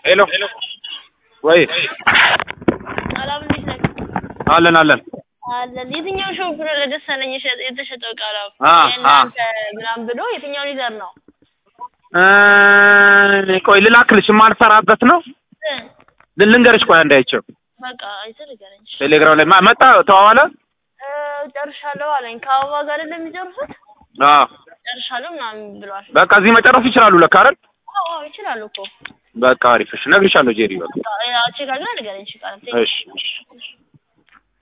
ሄሎ ወይ ሰላም እንዴት ነህ? አለን አለን አለን። የትኛው ሾፕ ነው ለደሳለኝ የሸ- የተሸጠው እቃ ነው? አ የእናንተ ምናምን ብሎ የትኛው ሊደር ነው? እ ቆይ ልላክልሽ የማልሰራበት ነው እ ል- ልንገርሽ ቆይ እንዳይቸው በቃ አይተህ ንገረኝ። ቴሌግራም ላይ ማ- መጣ ተዋዋለ እ ጨርሻለሁ አለኝ። ከአበባ ጋር አይደለም የሚጨርሱት? አዎ ጨርሻለሁ ምናምን ብሏል። በቃ እዚህ መጨረስ ይችላሉ ለካ አይደል አዎ አዎ ይችላሉ እኮ። በቃ አሪፍ እሺ እነግርሻለሁ ጄሪ በቃ በቃ ቼክ አድርገህ ንገረኝ። እሺ ቃል እሺ እሺ